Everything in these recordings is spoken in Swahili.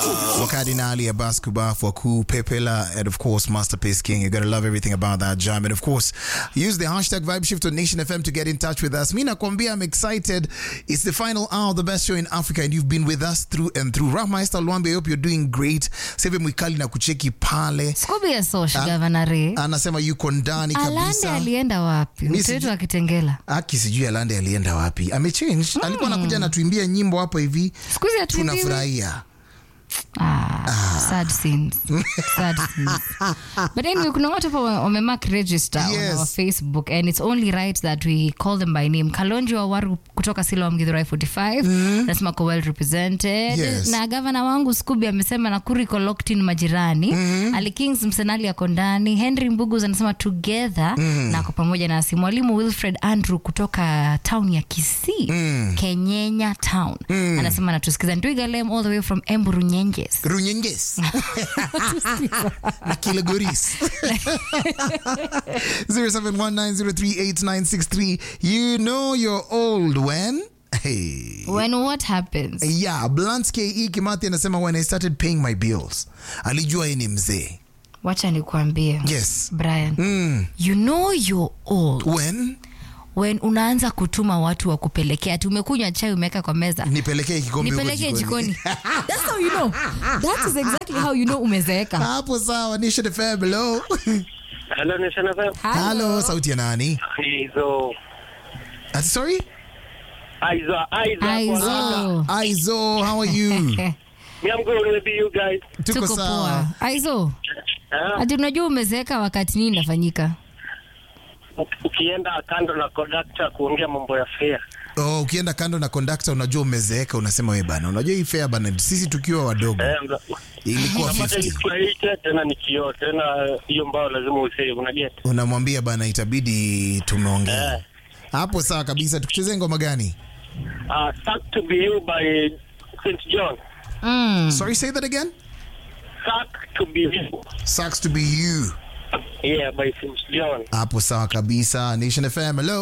Wakadinali Abbas Kubaf Waku Pepela and of course Masterpiece King. You're gonna love everything about that jam. And of course, use the hashtag Vibe Shift on Nation FM to get in touch with us. Mina Kwambia, I'm excited. It's the final hour of the best show in Africa, and you've been with us through and through. Rahmeister Lwambe, I hope you're doing great. Seve Mwikali na kucheki pale. Scooby ya Sosh, Gavana Ray. Anasema yuko ndani Alande kabisa. alienda wapi? Mi Mtu wetu sijui- akitengela. Aki sijui Alande alienda wapi. Amechange. Alikuwa anakuja anatuimbia nyimbo hapo hivi. Siku hizi hatuimbiwi. Tunafurahia. Ah, sad scenes. Sad scenes. But anyway, kuna watu hapa wamemark register Yes. on our Facebook and it's only right that we call them by name. Kalonji wa Waru kutoka Siloam Githurai 45 nasema ko well represented. Yes. Na gavana wangu Scooby amesema Nakuru iko locked in majirani. Ali Kings Msenali ako ndani. Henry Mbugus anasema together na ako pamoja nasi. Mwalimu Wilfred Andrew kutoka town ya Kisii, Kenyenya town. Anasema natusikiza. Ndwiga Lem all the way from Embu Runyenjes. Runyenges. na Kilagoris. 0719038963. You know you're old when? Hey. When what happens? Yeah, Blunt KE Kimathi anasema when I started paying my bills. Alijua yeye ni mzee. Wacha nikuambie. Yes. Brian. Mm. You know you're old When? when unaanza kutuma watu wa kupelekea ati umekunywa chai umeweka kwa meza Nipelekee kikombe huko nipelekee jikoni. That's how you know. That is exactly how you know umezeeka. Hapo sawa, Nation FM. Hello. Hello, Nation FM. Hello, sauti ya nani? Aizo. Uh, sorry? Aizo. Aizo. Aizo. Aizo, how are you? Me, I'm good with you guys. Tuko Tuko sawa. poa. Aizo. Ah, Ati unajua umezeeka wakati nini inafanyika? ukienda kando na conductor kuongea mambo ya fare. Oh, ukienda kando na conductor unajua umezeeka, unasema we bana, unajua hii fare bana, sisi tukiwa wadogo Eh, una- ilikuwa unapata 50. isikuaite tena ni kioo tena hiyo mbao lazima usee unaget Unamwambia bana, itabidi tumeongea Eh. hapo. Sawa kabisa. Tukuchezee ngoma gani? uh, Suck to be you by St. John. Mm. Sorry, say that again. Suck to be you. Sucks to be you. Yeah, by St. John. Hapo sawa kabisa. Nation FM, hello.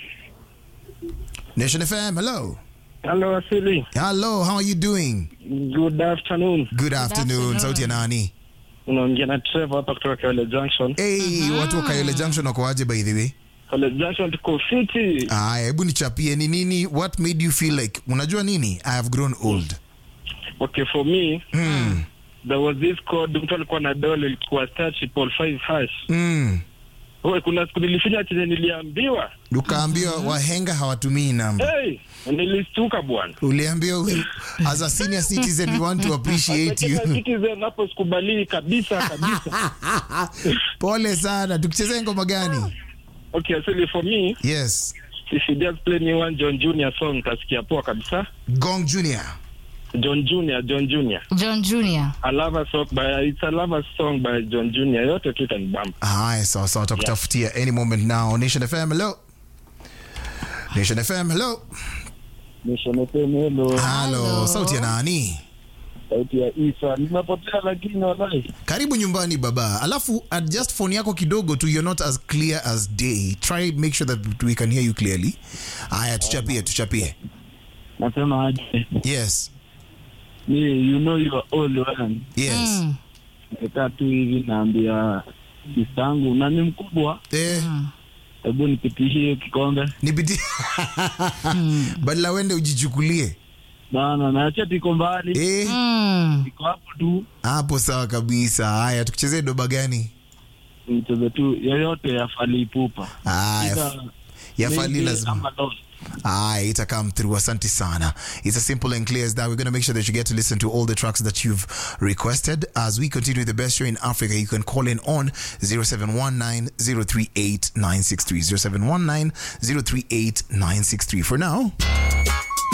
Nation FM, hello. Hello, Asili. Hello, how are you doing? Good afternoon. Good afternoon. afternoon. Sauti ya nani? Unaongea na Trevor hapa kutoka Kayole Junction. Hey, watu wa Kayole Junction wako aje by the way? Kayole Junction tuko fiti. Aya, hebu nichapie ni nini, what made you feel like, unajua nini? I have grown old. Okay, for me, Mm. there was this code mtu alikuwa na dole ilikuwa star triple five hash. Mm. Wewe kuna siku nilifinya chenye niliambiwa. Ukaambiwa wahenga hawatumii namba. Hey, nilistuka bwana. Uliambiwa we- as a senior citizen we want to appreciate you. Kila citizen hapo sikubali kabisa kabisa. Pole sana. Tukuchezee ngoma gani? Okay, actually for me, Yes. if you just play me one John Junior song kasikia poa kabisa. Gong Junior. John Junior, John Junior. John Junior. I love a song by it's a love song by John Junior. Yote tu itanibamba. Haya, sawa sawa, takutafutia any moment now. Nation FM, hello. Nation FM, hello. Nishanepemelo Hello. Hello. Sauti ya nani? sauti ya Isa. Nimepotea lakini wallahi. Karibu nyumbani baba. Alafu adjust phone yako kidogo tu, you're not as clear as day. Try make sure that we can hear you clearly. Haya, tuchapie, tuchapie. Nasema aje? Yes. Me, you know you are old man. Yes. Mm. Nikaa tu hivi naambia kisangu na ni mkubwa, Eh, hebu nipitishie kikombe nipitie. Badala wende ujichukulie. bana, naacha tiko mbali, Eh, Mm. iko hapo tu, hapo sawa kabisa. Haya, tukuchezee doba gani? mchezo tu yoyote ya Fally Ipupa Haya, Either ya Fally maybe lazima. ama lost. Ah, ita come through. Asante sana. It's as simple and clear as that. We're going to make sure that you get to listen to all the tracks that you've requested. As we continue the best show in Africa, you can call in on 0719 038 963. 0719 038 963. For now,